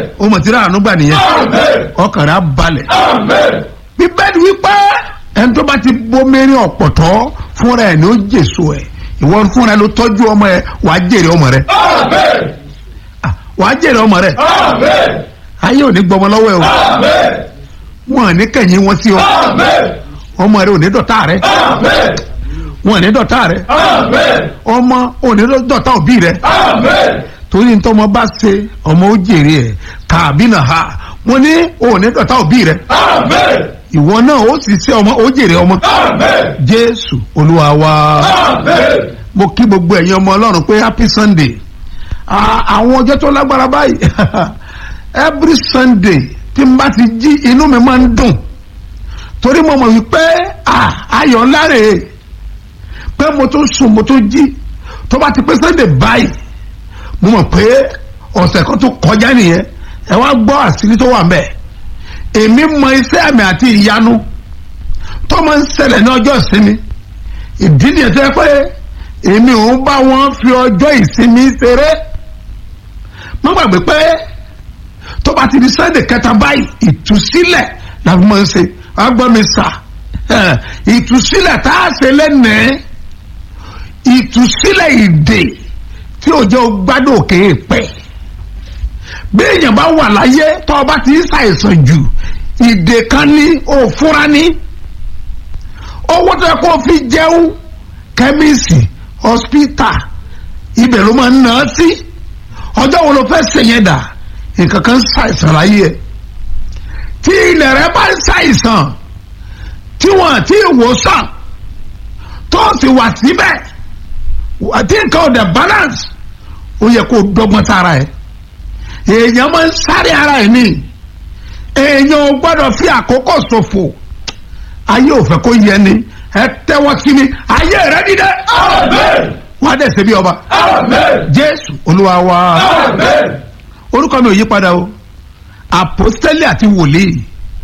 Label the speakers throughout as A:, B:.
A: o mọ̀ tí ra àánú gbà nìyẹn ọkàn rẹ̀ á balẹ̀ bíbélì wípé ẹni tó bá ti bomirin ọ̀pọ̀tọ́ fúnra ẹ̀ ní ó jèso ẹ̀ ìwọ fúnra ẹ̀ ló tọ́jú ọmọ ẹ̀ wàá jèrè ọmọ rẹ̀ Ah, wàá jèrè ọmọ rẹ̀ ayé ò ní gbọmọ lọ́wọ́ ẹ̀ o wọn ò ní kẹ̀yìn wọn sí ọ ọmọ rẹ̀ ò ní dọ̀tá rẹ̀ wọn ò ní dọ̀tá rẹ̀ ọmọ ò ní dọ̀tá òbí rẹ̀ torí ntọ́mọ bá ṣe ọmọ ó jèrè ẹ̀ kàbí nà ha wọn ní ò ní dọ̀tá òbí rẹ̀ ìwọ náà ó sì ṣe ọmọ ó jèrè ọmọ jésù olúwa wa mo kí gbogbo ẹ̀yin ọmọ ọlọ́run pé happy sunday Ah, àwọn ọjọ́ tó lágbára báyìí every sunday tí n bá ti jí inú mi máa ń dùn torí mo mọ̀ wípé ah, ayọ̀ ńlá rèé pé mo tó sùn mo tó jí tó bá ti pé sunday báyìí mo mọ̀ pé ọ̀sẹ̀ kan tó kọjá nìyẹn ẹ wá gbọ́ àṣírí tó wà mẹ́ẹ̀ èmi mọ iṣẹ́ àmì àti ìyanu tó máa ń ṣẹlẹ̀ ní ọjọ́ ìsinmi ìdí nìyẹn tó yẹ pé èmi ò ń bá wọn fi ọjọ́ ìsinmi ṣeré má gbàgbé pé tó bá ti di sunday kẹta báyìí ìtúsílẹ̀ la fi máa ń ṣe agbọ́n mi sà ẹ̀, ìtúsílẹ̀ tá a ṣe lẹ́nẹ̀ẹ́ ìtúsílẹ̀ ìdè tí ò jẹ́ gbádùn òkè pẹ̀ bí èèyàn bá wà láyé tó o bá ti ń ṣàìsàn jù ìdè kan ní òfúra ní owó tó yẹ kó o fi jẹun kẹ́míìsì hospital ibẹ̀ ló máa ń ná sí ọjọ́ wo ló fẹ́ ṣèyẹn dà nǹkan kan ṣàìsàn láyé ẹ̀ tí ilẹ̀ rẹ bá ń ṣàìsàn tí wọ́n àti ìwòsàn tó sì wà síbẹ̀ àti nǹkan ọ̀dẹ̀ balance ó yẹ kó o dọ́gbọ́n sára ẹ̀ èèyàn máa ń sáré ara ẹ̀ ní èèyàn ò gbọ́dọ̀ fi àkókò ṣòfò ayé ò fẹ́ kó yẹ ni ẹ tẹ́wọ́ sí mi ayé rẹ dídẹ wọ́n á dẹ̀ ṣe bí ọba jésù olúwa wa orúkọ mi ò yí padà o àpọ́stẹ́lì àti wòlíì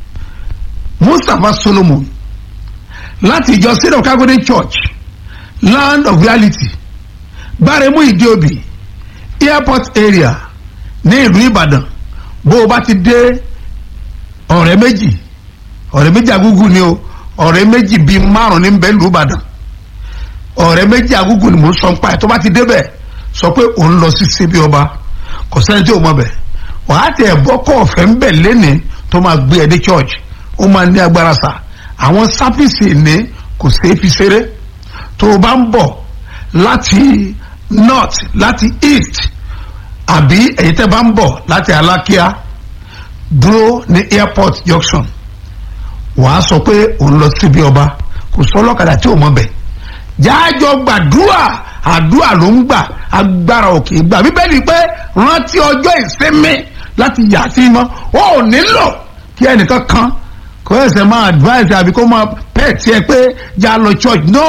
A: mustapha solomon láti ìjọ sídọ̀ kágódé church land of reality gbáremú ìdíòbí airport area ní ìlú ìbàdàn bó o bá ti dé ọ̀rẹ́ méjì ọ̀rẹ́ méjì agúgù ni o ọ̀rẹ́ méjì bíi márùn ní bẹ́ẹ̀ lù ìbàdàn ọ̀rẹ́ méjì agúgù ni mò ń sọ nípa ẹ̀ tó bá ti débẹ̀ sọ pé òun lọ sí síbi ọba kò sẹ́ni tí ò mọ̀ bẹ̀ wàá tẹ̀ bọ́ kọ́ ọ̀fẹ́ ń bẹ̀ lẹ́ni tó máa gbé ẹ dé church ó máa ní agbára sà àwọn sáfìsì ní kò ṣeé fi ṣeré tó o bá ń bọ̀ láti north láti east àbí èyí tẹ́ bá ń bọ̀ láti alákíá dúró ní airport junction wàá sọ pé òun lọ síbi ọba kò sọ ọlọ́kadà tí ò mọ̀ bẹ̀ jájọ gbàdúrà àdúrà ló ń gbà agbára òkè gbà bíbélì pé rántí ọjọ́ ìsinmi láti yà sí mọ́ ó nílò kí ẹnìkan kan kó ẹsẹ̀ máa advice àbí kó máa pẹ̀ tiẹ̀ pé já lọ church no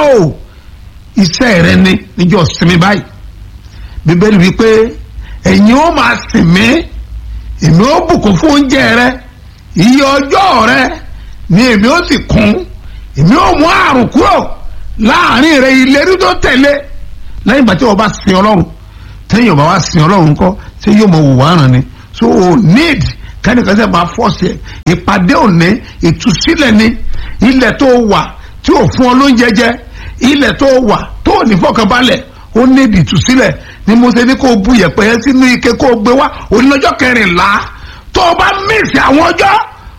A: iṣẹ́ rẹ ni níjọ́ sinmi báyìí bíbélì wípé ẹ̀yin ó máa sìn mí èmi ó bùkún fún oúnjẹ rẹ iye ọjọ́ rẹ ni èmi ó sì kún èmi ó mú àrùn kúrò láàrin rẹ ìlérí tó tẹ̀lé lẹ́yìn ìgbà tí wọ́n bá sin ọlọ́run tẹ́yìn ọba wa sin ọlọ́run kọ́ tí yóò mọ wùwá ràn ni so o need kẹ́nìkan sẹ́ máa fọ́ọ̀sì ẹ̀ ìpàdé òní ìtúsílẹ̀ ni ilẹ̀ tó wà tí ò fún ọ lóúnjẹ jẹ ilẹ̀ tó wà tó ò ní fọkànbalẹ̀ ó ní ìtúsílẹ̀ ni mo ṣe ní kó o bu yẹ̀pẹ̀ yẹn sínú ike kó o gbé wá onílọ́jọ́ kẹrìnlá tó o bá mísì àwọn ọjọ́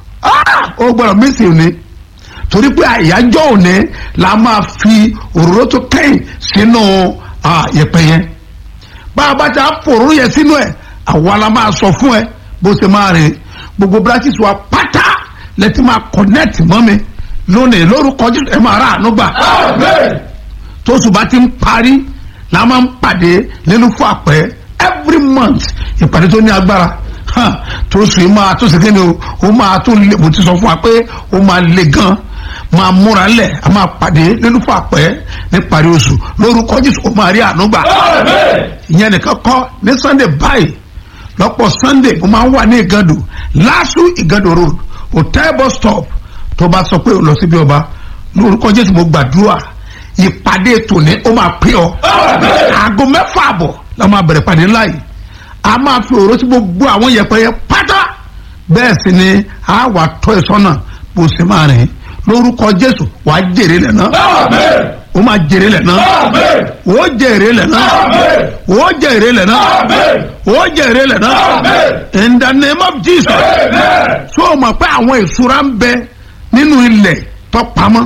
A: ó gbọ́dọ̀ mísì òní torí pé àyájọ́ òní la máa fi òróró tó kẹ́yìn sínú yẹ̀pẹ̀ yẹn bá a bá ti àpòrò yẹn sínú ẹ̀ àwa la máa sọ fún ẹ bó ṣe máa rìn gbogbo branches wa pátá lẹ́tí máa connect mọ́ mi lónìí lórúkọ Jésù ẹ máa rà àánú gbà tóṣù bá ti ń parí la máa ń pàdé nínú fún àpẹ every month ìpàdé tó ní agbára tóṣù yìí máa tó ṣe kí ni o ó máa tó lè mo ti sọ fún wa pé ó máa le gan máa múra lẹ̀ a máa pàdé nínú fún àpẹ ní parí oṣù lórúkọ Jésù ó máa rí àánú gbà ìyẹn nìkan kọ́ ní Sunday báyìí lọ́pọ̀ Sunday mo máa ń wà ní Ìgàndò LASU Ìgàndò road hotel bus stop tó bá sọ pé o lọ síbi ọba lórúkọ Jésù mo gbàdúrà ìpàdé tòní ó máa pè ọ́ aago mẹ́fà àbọ̀ la máa bẹ̀rẹ̀ pàdé ńlá yìí a máa fi òró sí gbogbo àwọn yẹ̀pẹ̀ yẹn pátá bẹ́ẹ̀ sì ni a wà tọ́ ẹ sọ́nà bó ṣe máa rìn lórúkọ jésù wà á jèrè lẹ̀ náà
B: Amen.
A: ó máa jèrè lẹ̀ náà
B: Amen.
A: ó jèrè lẹ̀ náà
B: Amen.
A: ó jèrè lẹ̀ náà
B: Amen.
A: ó jèrè lẹ̀ náà
B: Amen.
A: in the name of jesus
B: Amen.
A: so o mọ̀ pé àwọn ìṣúra ń bẹ nínú ilẹ̀ tó pamọ́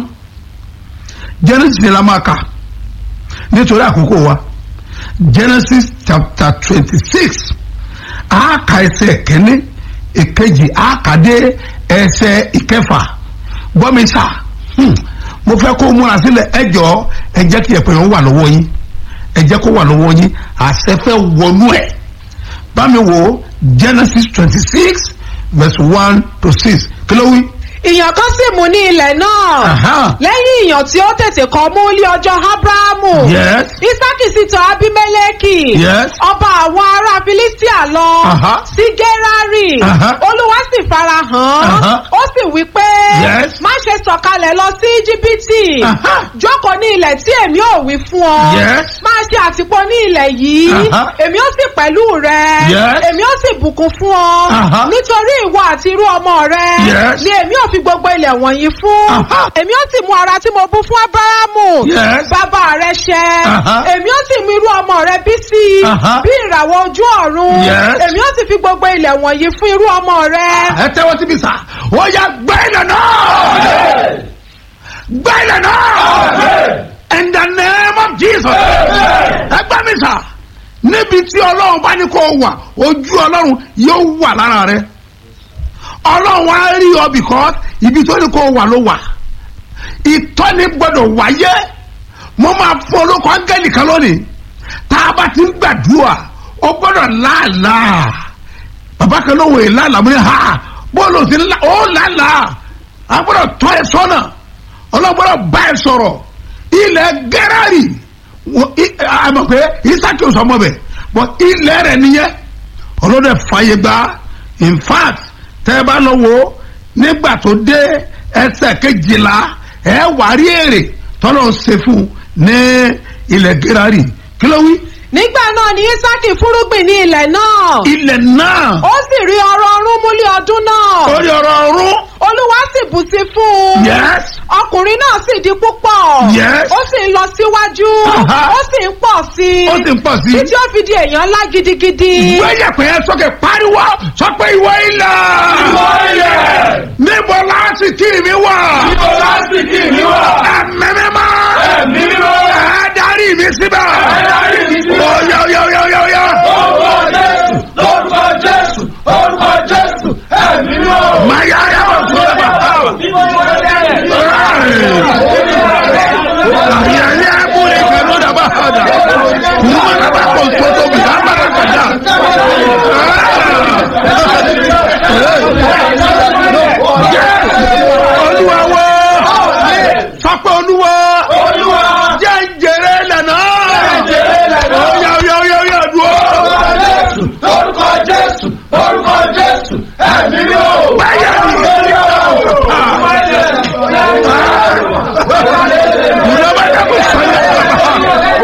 A: genesis ni la máa kà nítorí àkókò wa genesis chapter twenty six àáka ẹsẹ̀ kẹ́ni ìkejì àákàdé ẹsẹ̀ ìkẹfà gbọ́mísà hmm, mo fẹ́ kó o múra sílẹ̀ ẹ jọ̀ọ́ ẹ jẹ́ kí ẹ̀pẹ̀ yẹn wà lọ́wọ́ yín ẹ jẹ́ kó wà lọ́wọ́ yín àṣẹ fẹ́ wọnú ẹ̀ bámi wo genesis twenty six verse one to six kí ló wí.
C: ìyàn kan sì mú ní ilẹ̀ náà
A: Aha.
C: lẹ́yìn ìyàn tí ó tètè kọ́ mú lé ọjọ́ ábúráhámù
A: Yes.
C: isaki sì tọ̀ abimeleki
A: Yes.
C: ọba àwọn ará filistia lọ
A: Aha.
C: sí gerari
A: Aha.
C: olúwa sì fara hàn
A: Aha.
C: ó sì wí pé
A: Yes.
C: má ṣe sọ̀kalẹ̀ lọ sí íjíbítì
A: Aha.
C: jókòó ní ilẹ̀ tí èmi ò wí fún ọ
A: Yes.
C: máa ṣe àtìpó ní ilẹ̀ yìí
A: Aha.
C: èmi ó sì pẹ̀lú rẹ
A: Yes.
C: èmi ó sì bùkún fún ọ
A: Aha.
C: nítorí ìwọ àti irú ọmọ rẹ
A: Yes.
C: ni èmi ò fi gbogbo ilẹ̀ wọ̀nyí fún
A: Aha.
C: èmi ó sì mú ara tí mo bú fún ábárámù
A: Yes.
C: bàbá rẹ ṣẹ
A: Aha.
C: èmi ó sì mú irú ọmọ rẹ bí sí i
A: Aha.
C: bí ìràwọ̀ ojú ọ̀run
A: Yes.
C: èmi ó sì fi gbogbo ilẹ̀ wọ̀nyí fún irú ọmọ rẹ.
A: ẹ tẹ́wọ́ síbi sá ó yá gbá ilẹ̀ náà
B: Amen.
A: gbá ilẹ̀ náà
B: Amen.
A: in the name of jesus
B: Amen.
A: ẹ gbá mi sá níbi tí ọlọ́run bá ní kó o wà ojú ọlọ́run yóò wà lára rẹ ọlọ́run á rí ọ because ibi tó ní kó o wà ló wà ìtọ́ni gbọ́dọ̀ wáyé mo máa fún olóko áńgẹ́lì kan lónìí tá a bá ti ń gbàdúrà ó gbọ́dọ̀ láàlàá bàbá kan ló wò é láàlàá mo ní ha bọ́ọ̀lù sí ńlá ó láàlàá a gbọ́dọ̀ tọ́ ẹ sọ́nà ọlọ́gbọ́dọ̀ bá ẹ sọ̀rọ̀ ilẹ̀ gẹ́rẹ́rì wọ́n i- a mọ̀ pé isaki oṣù ọmọ bẹ̀ bọ́ ilẹ̀ rẹ̀ nìyẹn ọlọ́dẹ fàyè gbà in fact tẹ́ ẹ bá lọ wo nígbà tó dé ẹsẹ̀ kejìlá ẹ wà rí èrè tọ́lọ̀ ṣe fún un ní ilẹ̀ gẹ́rẹ́rì kí ló wí
C: nígbà náà ni isaki fúrúgbìn ní ilẹ̀ náà
A: ilẹ̀ náà
C: ó sì rí ọrọ̀ ọrún múlẹ̀ ọdún náà
A: orí ọ̀rọ̀ ọ̀run
C: olúwa sì bù sí fún un
A: yes
C: ọkùnrin náà sì di púpọ̀
A: Yes.
C: ó sì ń lọ síwájú
A: Aha.
C: ó sì ń pọ̀ sí i
A: ó sì ń pọ̀ sí i.
C: títí ó fi di èèyàn ńlá gidigidi
A: gbẹ́yẹ̀ pé ẹ sọ́kè pariwo sọ pé ìwọ ilẹ̀
B: Ìwọ ilẹ̀.
A: níbo láti kí mi wà
B: Níbo láti kí mi wà?
A: ẹ̀mí mímọ́
B: Ẹ̀mí mímọ́.
A: ẹ darí mi síbẹ̀
B: Ẹ darí mi síbẹ̀.
A: oyoyoyoyоyo
B: Orúkọ Jésù. Orúkọ Jésù. Orúkọ Jésù. Ẹ̀mí mímọ́.
A: maya yàrá tó lè bá ayẹyẹ múlẹ̀ kẹló dàbà hàdà kùmọ̀ dàbà kò tótó bi àbàdà kàdà. olúwa wo sọpẹ́ olúwa
B: Olúwa.
A: jẹ́ njẹrẹ lẹ́nà
B: njẹrẹ lẹ́nà.
A: oyoyoyoyọ dùn.
B: Orúkọ Jésù. Orúkọ Jésù. Orúkọ Jésù. Ẹ̀mí mímọ́.
A: Báyà ni. Ìjọba dàbò sọ́yà.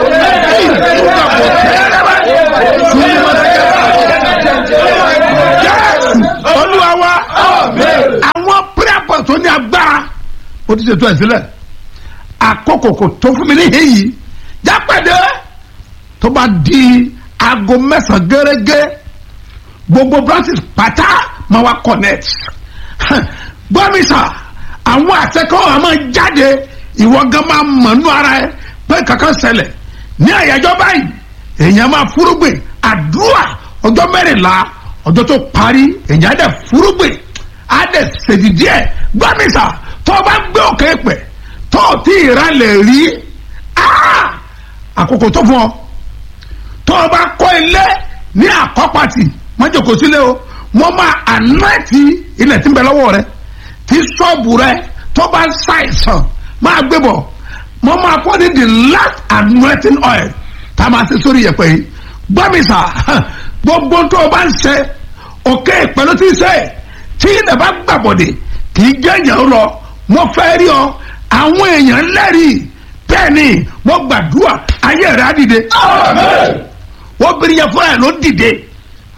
A: Olúwa wa àwọn prayer point tó ní agbára ó ti ṣètò ẹ̀ sílẹ̀ àkókò kò tó fún mi ní èyí jápẹ̀dé tó bá di aago mẹ́sàn-án gẹ́gẹ́ gbogbo branches pátá máa wá connect gbọ́mísà àwọn àtẹ́kọ̀ọ́ àmọ́ jáde ìwọ gan máa mọ̀nú ara ẹ pé kankan ṣẹlẹ̀ ní àyájọ́ báyìí èèyàn máa fúrúgbìn àdúrà ọjọ́ mẹ́rìnlá ọjọ́ tó parí èèyàn á dẹ̀ fúrúgbìn á dẹ̀ ṣèjì díẹ̀ gbọ́mísà tó o bá gbé òkè pẹ̀ tó o tí ì rálẹ̀ rí ah! àkókò tó fún ọ tó o bá kọ́ ilé ní àkọ́pàtì wọ́n jòkó sílé o wọ́n máa ànáàtì ilẹ̀ tí ń bẹ lọ́wọ́ rẹ tí ṣọ́ọ̀bù rẹ tó bá ń ṣàìsàn máa gbé bọ̀ wọ́n máa fọ́ ní the last anointing oil tá a máa ṣe sórí yẹ̀pẹ̀ yìí gbọ́mísà gbogbo tó o bá ń ṣe òkè pẹ̀lú tí ń ṣe tí ilẹ̀ bá gbàbọ̀dẹ̀ kì í jẹ́ èèyàn lọ mo fẹ́ rí ọ àwọn èèyàn lẹ́rìí bẹ́ẹ̀ ni mo gbàdúrà ayé rẹ̀ á dìde
B: Amen.
A: obìnrin yẹn fúnra ẹ̀ ló dìde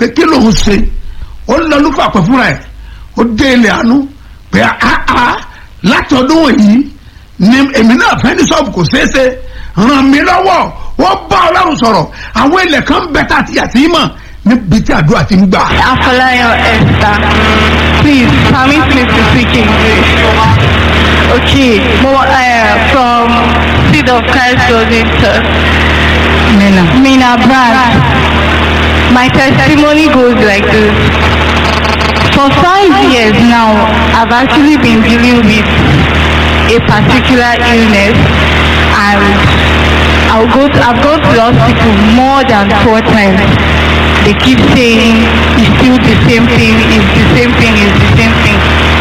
A: pé kí ló ń ṣe ó lọ lúfà pẹ̀ fúnra ẹ̀ ó dé ilé àánú pé àá láti ọdún wọ̀nyí ni èmi náà fẹ́ ní sọ́ọ̀bù kò ṣeé ṣe ràn mí lọ́wọ́ wọ́n bá ọlọ́run sọ̀rọ̀ àwọn ilẹ̀ kan bẹ tá a ti yàtí mọ̀ níbi tí àdúrà ti ń gbà.
D: Afolayan Esther, please permit me to speak English. Okay, more, uh, from Seed of Christ Wellington. Mina. Mina Brand. My testimony goes like this. For five years now, I've actually been dealing with a particular illness and I'll go to, I've gone to the hospital more than four times. They keep saying it's still the same thing, it's the same thing, it's the same thing.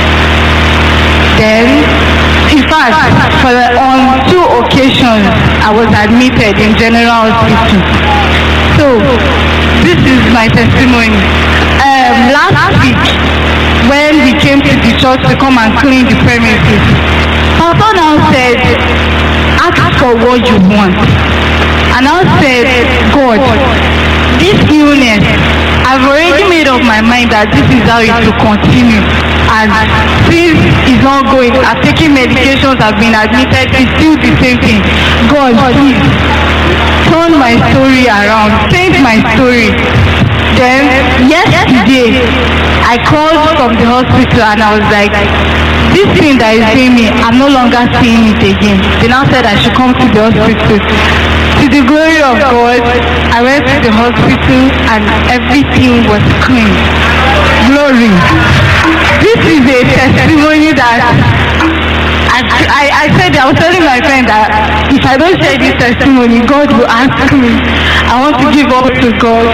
D: Then, in fact, for the, on two occasions, I was admitted in general hospital. So, this is my testimony. Um, last week, when we came to the church to come and clean the premises, Papa now said, ask for what you want. And I said, God, this illness, I've already made up my mind that this is how it will continue. And since it's not going, I've taken medications, I've been admitted, it's still the same thing. God, please, turn my story around, change my story. Then, yesterday, I called from the hospital and I was like, this thing that is doing me, I'm no longer seeing it again. They now said I should come to the hospital. To the glory of God, I went to the hospital and everything was clean. Glory. This is a testimony that I, I, I said, I was telling my friend that if I don't share this testimony, God will ask me. I want to give up to God.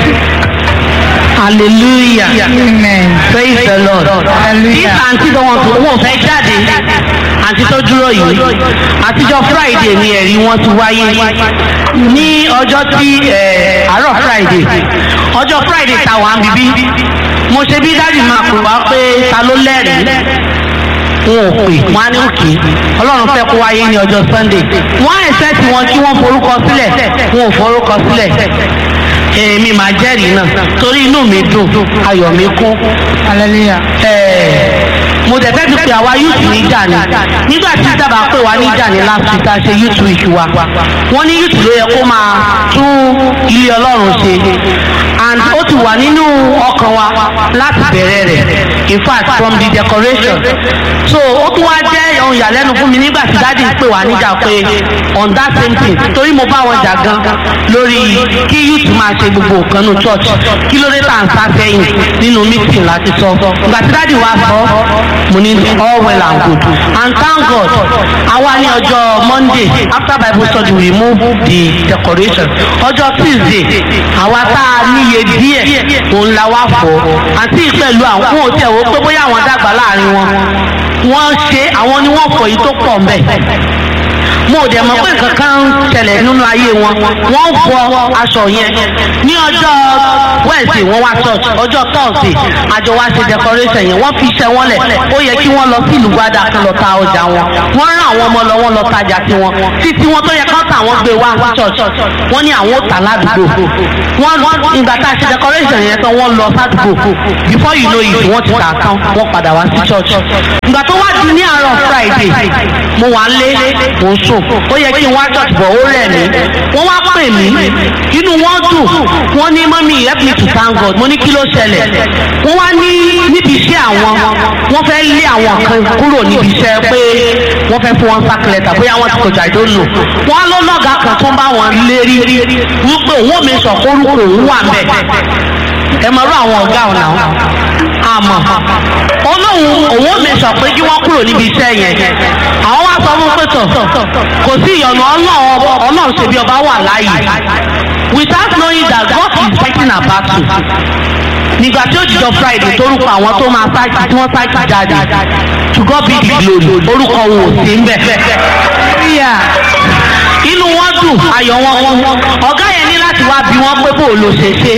E: hallelujah
D: Amen.
E: praise the lord tí
D: Hallelujah.
E: àǹtí tó wọn tó wọn fẹ́ jáde àǹtí tó dúró yìí àtijọ́ friday ni ẹ̀rí wọn ti wáyé ní ọjọ́ tí eh, àárọ̀ friday ọjọ́ friday ta wà ń bíbí mo ṣe bí dáàdì máa pè wá pé ta ló lẹ́rìí wọn ò pè wọn á ní òkè ọlọ́run fẹ́ kó wáyé ní ọjọ́ sunday wọ́n á ẹ̀sẹ̀ tí wọ́n kí wọ́n forúkọ sílẹ̀ wọn ò forúkọ sílẹ̀ èmi máa jẹ́rìí náà torí inú mi dùn ayọ̀ mi kún
D: Hallelujah.
E: ẹ̀ẹ́ mo dẹ̀ fẹ́ fi pé àwa youth níjà ni nígbà tí dábàá pé wá níjà ní last week tá a ṣe youth week wa wọ́n ní youth ló yẹ kó máa tún ilé ọlọ́run ṣe and ó ti wà nínú ọkàn wa láti bẹ̀rẹ̀ rẹ̀ in fact from the decoration so ó tún wá jẹ́ ohun ìyàlẹ́nu fún mi nígbà tí dáàdi pè wá níjà pé on that same thing torí mo bá wọn jà gan lórí kí youth máa ṣe gbogbo nǹkan nínú church kí ló dé tá à ń sá sẹ́yìn nínú meeting láti sọ ìgbà tí dáàdi wá sọ mo ní all well and good and thank God àwa ní ọjọ́ Monday after Bible study we move the decoration ọjọ́ Tuesday àwa tá a níye díẹ̀ òun la wá fọ́ àti pẹ̀lú àwọn ohun tí ẹ̀ wò pé bóyá àwọn dàgbà láàrin wọn wọ́n ṣe àwọn ni wọ́n fọ̀ yìí tó pọ̀ mbẹ́ mo ò dẹ̀ mọ̀ pé nǹkan kan ń ṣẹlẹ̀ nínú ayé wọn wọ́n fọ aṣọ yẹn ní ọjọ́ Wednesday wọ́n wá church ọjọ́ Thursday àjọ wá ṣe decoration yẹn wọ́n fi iṣẹ́ wọn lẹ̀ ó yẹ kí wọ́n lọ sí ìlú gbádà kan lọ ta ọjà wọn wọ́n rán àwọn ọmọ lọ wọ́n lọ tajà tiwọn títí wọn tó yẹ kán tà wọ́n gbé wá church wọ́n ní àwọn ò tà ládùúgbò wọ́n ìgbà tá a ṣe decoration yẹn tán wọ́n lọ sádùúgbò before you know it wọ́n ti tà tán wọ́n padà wá sí church ìgbà tó wá di ní àárọ̀ Friday mo wà lé mo ń sùn ó yẹ kí n wá church bọ̀ ó rẹ̀ mí wọ́n wá pè mí inú wọn dùn wọ́n ní mọ́mí help me to thank God mo ní kí ló ṣẹlẹ̀ wọ́n wá ní níbi iṣẹ́ àwọn wọ́n fẹ́ lé àwọn kan kúrò níbi iṣẹ́ pé wọ́n fẹ́ fún wọn sack letter bóyá wọ́n ti kọjá ìdó lò wọ́n ló lọ́gà kan tó ń bá wọn lérí wípé òun ò mi sọ kórúkọ òun wà mẹ́ ẹ mọ̀ rú àwọn ọ̀gá ọ̀nà àmọ́ olóhùn òun ò mi sọ pé kí wọ́n kúrò níbi iṣẹ́ yẹn àwọn wá sọ fún pẹ̀tọ̀ kò sí ìyọ̀nù ọlọ́run ṣe bí ọba wà láàyè without knowing that God is fighting a battle nígbà tí ó jìjọ Friday torúkọ àwọn tó máa sáàkì tí wọ́n sáàkì jáde to God be the glory orúkọ wọn ò sí ń bẹ̀. inú wọn dùn ayọ̀ wọn wọn ọ̀gá yẹn ní láti wá bí wọ́n pé bó ló ṣe ṣe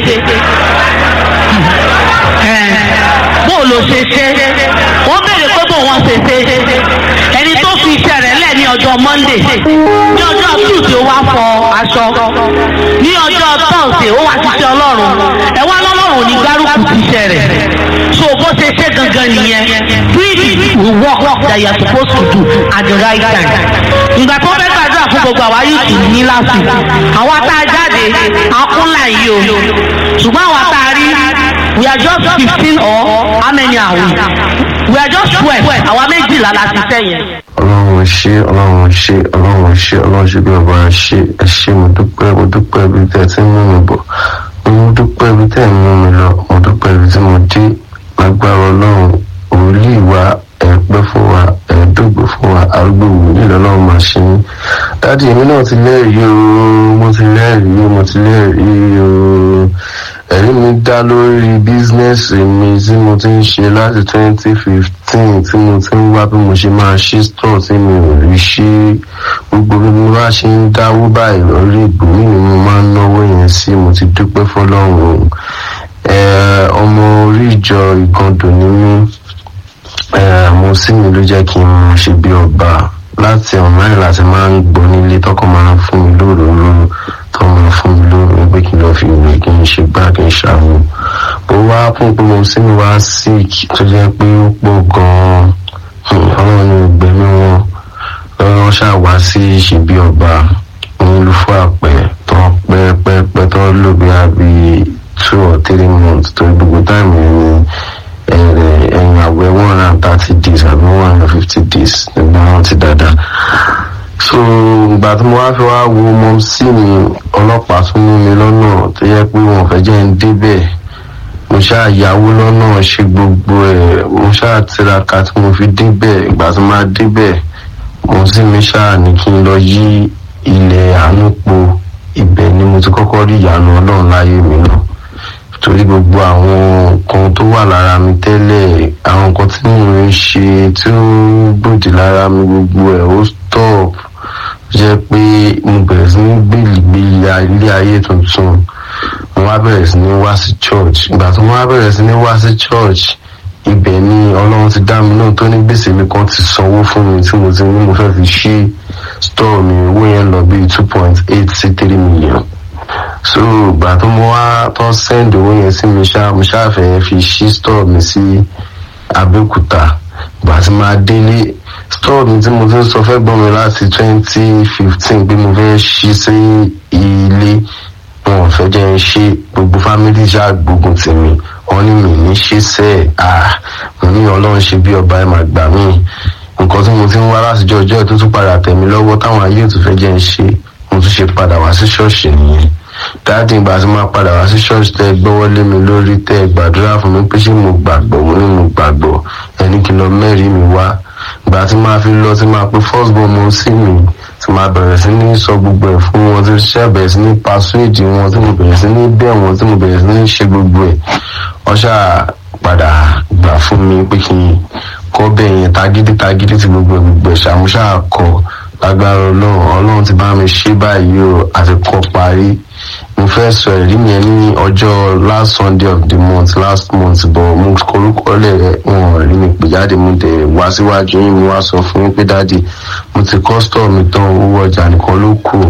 E: bó ló ṣe ṣe wọ́n béèrè pé bó wọ́n ṣe ṣe ẹni tó fi iṣẹ́ rẹ̀ lẹ̀ ní ọjọ́ ọjọ́ monday ní ọjọ́ tuesday ó wá fọ aṣọ ní ọjọ́ thursday ó wá ṣiṣẹ́ ọlọ́run ẹ wá lọ́lọ́run ò ní gbárùkù ti iṣẹ́ rẹ̀ so bó ṣe ṣe gangan nìyẹn do it will work that you are supposed to do at the right time ìgbà tó fẹ́ gbàdúrà fún gbogbo àwa yóò tù ní láti àwa tá a jáde akúnlá yìí o ṣùgbọ́n àwa tá a rí we are just fifteen or how many are we we are just twelve àwa méjìlá la ti tẹ̀ yẹn.
F: ọlọ́run ṣe ọlọ́run ṣe ọlọ́run ṣe ọlọ́run ṣe bí ọba ṣe ẹ ṣe mo dúpẹ́ mo dúpẹ́ ibi tẹ́ ẹ ti ń mú mi bọ̀ mo dúpẹ́ ibi tẹ́ ẹ ń mú mi lọ mo dúpẹ́ ibi tí mo dé lágbára ọlọ́run òòlì wa ẹ pẹ́ fún wa ẹ dógbò fún wa arúgbó wòlíì lọ́lọ́run máa ṣe yín dáàdi èmi náà ti lẹ́rìí o mo ti lẹ́rìí o mo ti lẹ́rìí o ẹ̀rí mi dá lórí bísínẹ́sì mi tí mo ti ń ṣe láti twenty fifteen tí mo ti ń wá bí mo ṣe máa ṣí store tí mi ò rí ṣí gbogbo bí mo bá ṣe ń dáwó báyìí lórí ìgbòmí ni mo máa ń náwó yẹn sí mo ti dúpẹ́ fọlọ́run ẹ ọmọ orí ìjọ ìgàndò ni mí ẹ mo sì mi ló jẹ́ kí n máa ṣe bí ọba láti ọ̀nà láti máa ń gbọ́ nílé tọkọ máa ń fún mi lóròóró tó máa fún mi lóròóró pé kí n lọ́ọ́ fi ìwé kí n ṣe gbá kí n ṣàwọn bó wá fún pé mo sì mi wá sick tó jẹ́ pé ó pọ̀ gan-an ọlọ́run ní ìgbẹ́mí wọn lọ́wọ́ ṣàwá sí ìṣèbí ọba olùfọ́ àpẹ tó pẹ́ pẹ́ pẹ́ tó lò bí i two or three months tó gbogbo táìmù yẹn ni ẹ̀yìn àwẹ̀ one hundred and thirty days àbí one hundred and fifty days nígbà wọn ti dáadáa so ìgbà tí mo wá fi wá wo mọ sí mi ọlọ́pàá tún mú mi lọ́nà tó yẹ pé wọn fẹ́ jẹ́ ń débẹ̀ mo ṣáà yáwó lọ́nà ṣe gbogbo ẹ̀ mo ṣáà tiraka tí mo fi débẹ̀ ìgbà tí mo máa débẹ̀ mo sì mi ṣáà ní kí n lọ yí ilẹ̀ àánú po ibẹ̀ ni mo ti kọ́kọ́ rí ìyanu ọlọ́run láyé mi náà torí gbogbo àwọn nǹkan tó wà lára mi tẹ́lẹ̀ àwọn nǹkan tí mo ń ṣe tí ó gbòdì lára mi gbogbo ẹ̀ ó stop jẹ́ pé mo bẹ̀rẹ̀ sí ní gbèlìgbèlì ilé ayé tuntun mo wá bẹ̀rẹ̀ sí ní wá sí church ìgbà tí mo wá bẹ̀rẹ̀ sí ní wá sí church ibẹ̀ ni ọlọ́run ti dá mi náà tó ní gbèsè mi kan ti sanwó fún mi tí mo ti ní mo fẹ́ fi ṣí store mi owó yẹn lọ bíi two point eight sí three million so ìgbà tó mo wá tó send owó yẹn sí mi ṣá mo ṣáfẹ́ fi ṣí store mi sí abẹ́òkúta ìgbà tí máa délé store mi tí mo ti ń sọ fẹ́ gbọ́n mi láti twenty fifteen pé mo fẹ́ ṣí sí ilé wọn ò fẹ́ jẹ́ ń ṣe gbogbo family ṣáà gbógun tèmi wọn ní mi ní ṣe sẹ́ ẹ̀ mo ní ọlọ́run ṣe bí ọba ẹ̀ máa gbà mí nǹkan tí mo ti ń wá látijọ́ ọjọ́ ẹ̀ tó tún padà tẹ̀ mí lọ́wọ́ táwọn ayé ò tún fẹ́ jẹ́ ń ṣe mo tún ṣe padà wá sí ṣọ́ọ̀ṣì nìyẹn dáàdì ìgbà tí máa padà wá sí ṣọ́ọ̀ṣì tẹ́ ẹ gbọ́wọ́ lé mi lórí tẹ́ ẹ gbàdúrà fún mi pé ṣé mo gbàgbọ́ mo ní mo gbàgbọ́ ẹni kí n lọ mẹ́rin mi wá ìgbà tí máa fi lọ tí máa pe first born mo sí mi tí máa bẹ̀rẹ̀ sí ní sọ gbogbo ẹ̀ fún wọn tí ṣe bẹ̀rẹ̀ sí ní pasuéjì wọn tí mo bẹ̀rẹ̀ sí ní bẹ̀ wọn tí mo bẹ̀rẹ̀ sí ní ṣe gbogbo ẹ̀ wọ́n ṣáà padà gbà fún mi pé kí n kọ́ bẹ́ẹ̀ yẹn tagídí tagídí tí gbogbo ẹ̀ gbogbo ẹ̀ ṣàmúṣà kọ lágbára ọlọ́run ọlọ́run ti bá mi ṣe báyìí o àti kọ́ parí mo fẹ́ sọ ẹ̀rí mi ẹ̀ ní ọjọ́ last sunday of the month last month bọ̀ mo korúkọ lẹ̀ wọn rí mi pè jáde mo dẹ̀ wá síwájú yín mo wá sọ fún yín pé dáàdi mo ti kọ́ store mi tán owó ọjà nìkan ló kù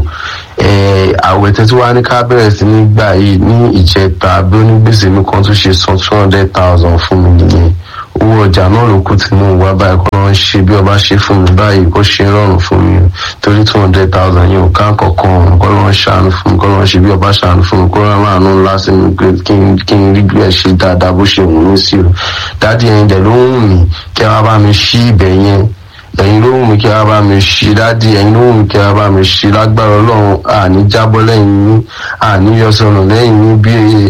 F: àwẹ̀ tẹ́tí wá ní ká bẹ̀rẹ̀ sí ní gbà yìí ní ìjẹta bí onígbèsè mi kan tún ṣe san two hundred thousand fún mi nìyẹn owó ọjà náà ló kù tí mò ń wá báyìí kọ́ ló ń ṣe bí ọba ṣe fún mi báyìí kó ṣe rọrùn fún mi torí two hundred thousand yẹn ò ká kankan kọ́ ló ń ṣàánú fún mi kọ́ ló ń ṣe bí ọba ṣàánú fún mi kó rán àánú ńlá sí mi pé kí n rí bí ẹ ṣe dáadáa bó ṣe wù mí sí o dáàdi ẹ̀yin dẹ̀ ló ń wù mí kí ẹ wá bá mi ṣí ibẹ̀ yẹn ẹ̀yin ló wù mí kí ẹ wá bá mi ṣí dáàdi ẹ̀yin ló wù mí kí ẹ wá bá mi ṣí lágbára ọlọ́run àní jábọ́ lẹ́yìn yín àní yọsọ̀nù lẹ́yìn yín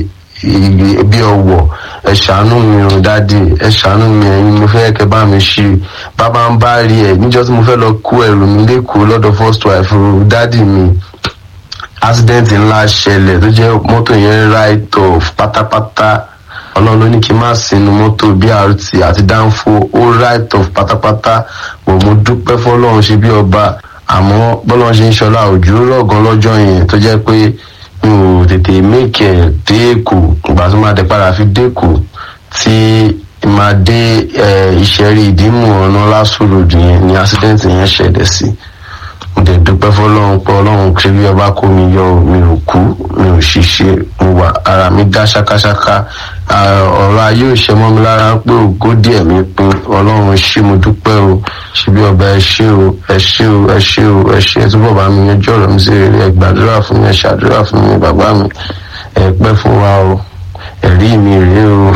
F: bí bí ọwọ́ ẹ ṣàánú mi ò dáàdi ẹ ṣàánú mi ẹ̀yin mo fẹ́ kẹ́ bá mi ṣe bàbá ń bá rí ẹ níjọ́ tí mo fẹ́ lọ kó ẹrù mi lẹ́kọ̀ọ́ lọ́dọ̀ first wife dáàdi mi accident ńlá ṣẹlẹ̀ tó jẹ́ mọ́tò yẹn right off pátápátá ọlọ́run ló ní kí n má sinú mọ́tò brt àti dánfó ó right off pátápátá bò mo dúpẹ́ fọlọ́run ṣe bí ọba àmọ́ bọ́lọ́run ṣe ń ṣọlá òjò rọ̀gán lọ́jọ́ yẹn tó jẹ́ pé mi ò tètè mékè dé èkó ìgbà tó máa dé padà fi dé èkó tí máa dé ìṣẹ́rí ìdímù ọ̀nà lásòròdù yẹn ní accident yẹn ṣẹlẹ̀ sí mo dẹ̀ dúpẹ́ fọlọ́run pé ọlọ́run ṣe bí ọba kó mi yọ o, mi ò kú mi ò ṣiṣẹ́ mo wà ara mi dá ṣákáṣáká Ah, ọ̀rọ̀ ayé ò ṣe mọ́ mi lára pé ògo díẹ̀ mi pé ọlọ́run ṣé mo dúpẹ́ o ṣe bí ọba ẹ ṣé o ẹ ṣé o ẹ ṣé o ẹ ṣé ẹ túbọ̀ bá mi yanjú ọ̀rọ̀ mi sí rere ẹ gbàdúrà fún mi ẹ ṣàdúrà fún mi bàbá mi ẹ pẹ́ fún wa o ẹ̀rí mi rèé o.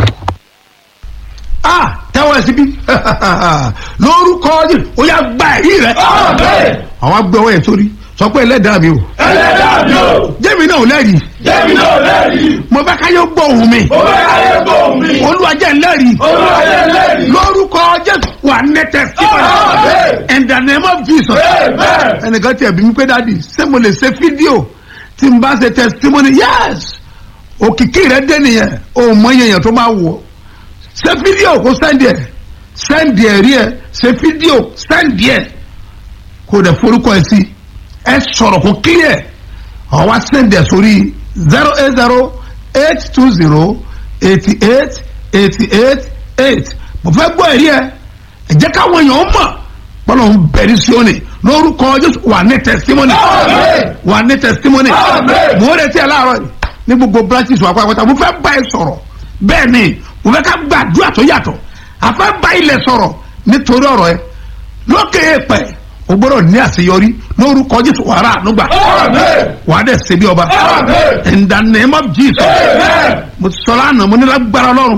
A: ah tẹ́wọ́ ẹ síbí lórúkọ yìí ó yà gba ẹ̀rí rẹ
B: Àmín.
A: àwọn agbẹ́wọ́ yẹn sórí sọ pé ẹlẹ́dàá mi o
B: Ẹlẹ́dàá mi o.
A: jẹ́mi náà ò lẹ́rìí
B: Jẹ́mi náà lẹ́rìí.
A: mo bá káyọ̀ gbọ́ òun mi
B: Mo fẹ́ káyé gbóhùn mi.
A: olúwa jẹ́ ńlẹ́rìí
B: Olúwayé lẹ́rìí.
A: lórúkọ jésù wà ní testimony
B: Àmín.
A: in the name of jesus
B: Amen.
A: ẹnìkan tiẹ̀ bí mi pé dáàdi ṣé mo lè ṣe fídíò tí n bá ṣe testimony yes òkìkí rẹ dé nìyẹn o mọ iye èèyàn tó máa wọ ṣe fídíò kó sẹ́ndì ẹ̀ sẹ́ndì ẹ̀ rí ẹ̀ ṣe fídíò sẹ́ndì ẹ̀ kó dẹ̀ forúkọ ẹ̀ sí ẹ sọ̀rọ̀ kó clear ọ̀ wá sẹ́ndì ẹ̀ sórí zero eight zero eight two zero eighty eight eighty eight eight mo fẹ́ gbọ́ ẹ̀rí ẹ̀ ẹ jẹ́ káwọn èèyàn mọ̀ bọ́lá ń bẹ̀rẹ̀ sí òní lórúkọ jésù wà ní testimony
B: Àmín.
A: wà ní testimony
B: Àmín.
A: mo ń retí ẹ láàárọ̀ yìí ní gbogbo branches wà pátápátá mo fẹ́ bá ẹ sọ̀rọ̀ bẹ́ẹ̀ ni mo fẹ́ ká gbàdúrà tó yàtọ̀ àfẹ́ bá ilẹ̀ sọ̀rọ̀ nítorí ọ̀rọ̀ ẹ lókè èèpẹ̀ o gbọ́dọ̀ ní àṣeyọrí lórúkọ jésù wàrà ànúgbà
B: Àmín.
A: wà á dẹ̀ ṣe bí ọba
B: Àmín.
A: in the name of jesus
B: Amen.
A: mo ti sọ lánàá mo ní lágbára ọlọ́run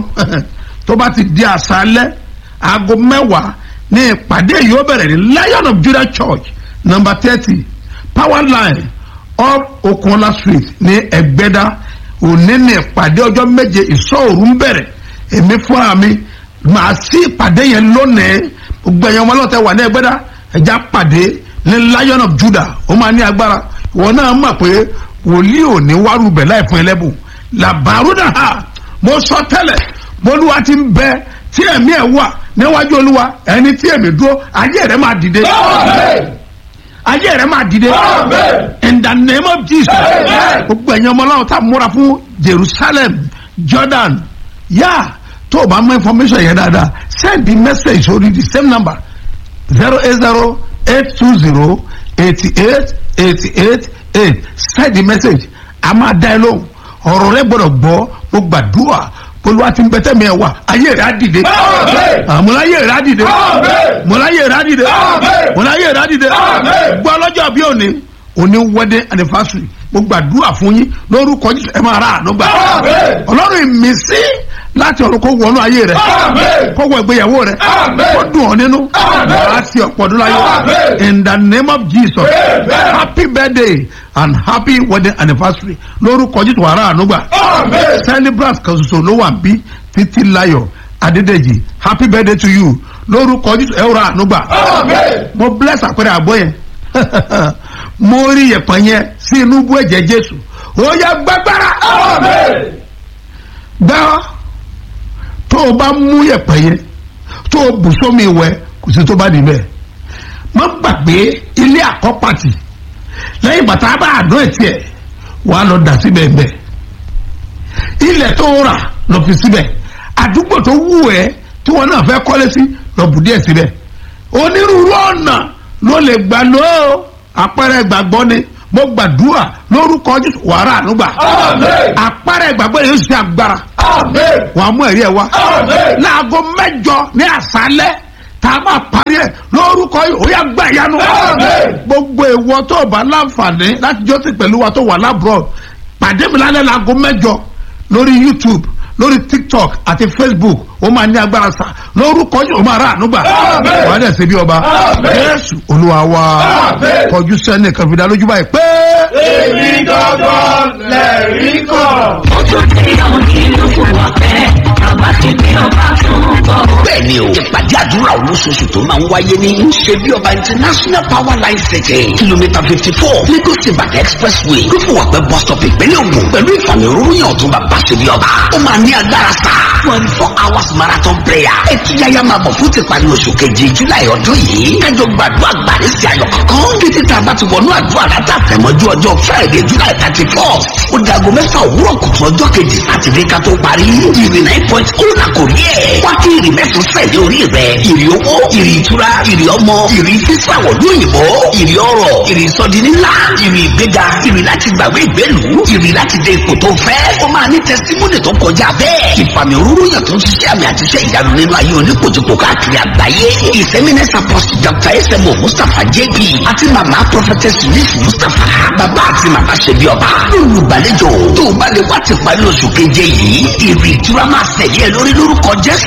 A: tó bá ti di àṣálẹ́ aago mẹ́wàá ní ìpàdé yìí ó bẹ̀rẹ̀ ní lion of judah church number thirty power line up okunola street ní ẹgbẹ́dá òní ní ìpàdé ọjọ́ méje ìṣọ́òru ń bẹ̀rẹ̀ èmi fúnra mi màá sí ìpàdé yẹn lónìí gbogbo ẹ̀yàn ọmọlọ́tẹ̀ wà ní ẹgbẹ́dá ẹja pàdé ní lion of judah ó máa ní agbára ìwọ náà mọ̀ pé wòlíì ò ní wárú bẹ̀ láì fún ẹlẹ́bùn làbàrúdà ha mo sọ tẹ́lẹ̀ bolúwa ti ń bẹ tí ẹ̀mí ẹ̀ wà níwájú olúwa ẹni tí ẹ̀mí dúró ayé rẹ̀ máa dìde
B: Àmín.
A: ayé rẹ̀ máa dìde
B: Àmín.
A: in the name of jesus
B: Amen.
A: gbogbo ẹ̀yin ọmọ ọlọ́run tá a múra fún jerusalem jordan yá tó o bá mọ information yẹn dáadáa send the message sórí the same number zero eight zero eight two zero eighty eight eighty eight eight send the message a máa dá ẹ lóhùn ọ̀rọ̀ rẹ gbọ́dọ̀ gbọ́ mo gbàdúrà olúwa ti ń bẹ tẹ́mi ẹ̀ wá ayé rẹ̀ á dìde
B: Àmín.
A: àmúláyé rẹ̀ á dìde
B: Àmín.
A: múláyé rẹ̀ á dìde
B: Àmín.
A: múláyé rẹ̀ á dìde
B: Àmín.
A: gbọ́ lọ́jọ́ bí òní òní wedding anniversary mo gbàdúrà fún yín lórúkọ jésù ẹ máa ra àánú gbà
B: Àmín.
A: ọlọ́run ìmísí láti ọ̀run kó wọnú ayé rẹ̀
B: Àmín.
A: kó wọ ìgbéyàwó rẹ̀
B: Àmín.
A: kó dùn ọ́ nínú
B: Àmín.
A: wàá sí ọ̀pọ̀ ọdún láyé
B: Àmín.
A: in the name of jesus
B: Amen.
A: happy birthday and happy wedding anniversary lórúkọ jésù wàá ra àánú gbà
B: Àmín.
A: celebrant kan ṣoṣo ló wà bí títí láyọ̀ adédèjì happy birthday to you lórúkọ jésù ẹ ó ra àánú gbà
B: Àmín.
A: mo bless àpẹẹrẹ àgbọ̀ yẹn mo rí yẹ̀pẹ̀ yẹn sí inú bú ẹ̀jẹ̀ jésù ó yá gbàgbára
B: Àmín.
A: gbá tó o bá mú yẹ̀pẹ̀ yẹn tó o bù sómi ìwẹ̀ kò sí tó bá níbẹ̀ má gbàgbé ilé àkọ́pàtì lẹ́yìn bàtà bá àdó ẹ̀ tiẹ̀ wàá lọ dà síbẹ̀ bẹ́ẹ̀ ilẹ̀ tó o rà lọ fi síbẹ̀ àdúgbò tó wù ẹ́ tí wọn náà fẹ́ kọ́lé sí lọ bù díẹ̀ síbẹ̀ onírúurú ọ̀nà ló lè gbà lọ àpẹẹrẹ ìgbàgbọ́ ni mo gbàdúrà lórúkọ jésù wàrà ànúgbà
B: Àmín.
A: àpẹẹrẹ ìgbàgbọ́ yẹn yóò ṣe agbára
B: Àmín.
A: wàá mú ẹ̀rí ẹ̀ wá
B: Àmín.
A: láago mẹ́jọ ní àṣálẹ́ tá a máa parí ẹ̀ lórúkọ yìí ó yà gbà yanu
B: Àmín.
A: gbogbo ìwọ tó o bá láǹfààní láti jọ́sìn pẹ̀lú wa tó wà lábúrò pàdé mi lálẹ́ láago mẹ́jọ lórí youtube lórí tiktok àti facebook ó máa ní agbára sá lórúkọ yìí ó máa rà ànúgbà
B: Àmín.
A: wàá dẹ̀ ṣe bí ọba
B: Àmín.
A: jésù olúwa wa
B: Àmín.
A: kọjú sẹ́ni kan fi dá lójú báyìí pé.
B: Èmi gangan lẹ̀rí kan.
G: bẹ́ẹ̀ni o ìpàdé àdúrà olóṣooṣù tó máa ń wáyé ní ṣebí ọba international power line city kìlómítà fifty four lagos ibadan expressway lófùwàpẹ́ bus stop ìpínlẹ̀ ògùn pẹ̀lú ìfàmì òróró ọ̀tún bàbá ṣebí ọba ó máa ní agbára sá twenty four hours marathon prayer ètò yáyá máa bọ̀ fún tìparí oṣù keje july ọdún yìí kájọ gbàdúrà gbàdé sí ayọ̀ kankan títí tá a bá ti wọnú àdúrà látà tẹ̀mọ́jú ọjọ́ friday july thirty four ó dago mẹ́fà òwúrọ̀ kùtù ọjọ́ kejì sátidé ká tó parí ìrì nine point ó là kò rí ẹ̀ wá kí ìrì mẹ́sàn-án sẹ̀ ní orí rẹ̀ ìrì owó ìrì ìtura ìrì ọmọ ìrì sísàwọ̀ lóyìnbó ìrì ọrọ̀ ìrì sọdi ńlá ìrì ìgbéga ìrì láti gbàgbé ìgbélu ìrì láti dé ipò tó fẹ́ ó máa ní tẹsítímọ́nì tó kọjá bẹ́ẹ̀ ìfàmì òróró yàn tó ń ṣiṣẹ́ àmì àti iṣẹ́ ìyanu nínú ayé oníkojúkò káàkiri àgbáyé ìsẹ́mínẹ́sì apọ́sítù dr smo mustapha jp àti màmá prophetess yusuf mustapha bàbá àti màmá ṣẹbi ọba lólùgbàlejò tó bá lè wá ti parí oṣù keje yìí ìrì ìtura máa ṣẹ̀yẹ lórí lórúkọ jésù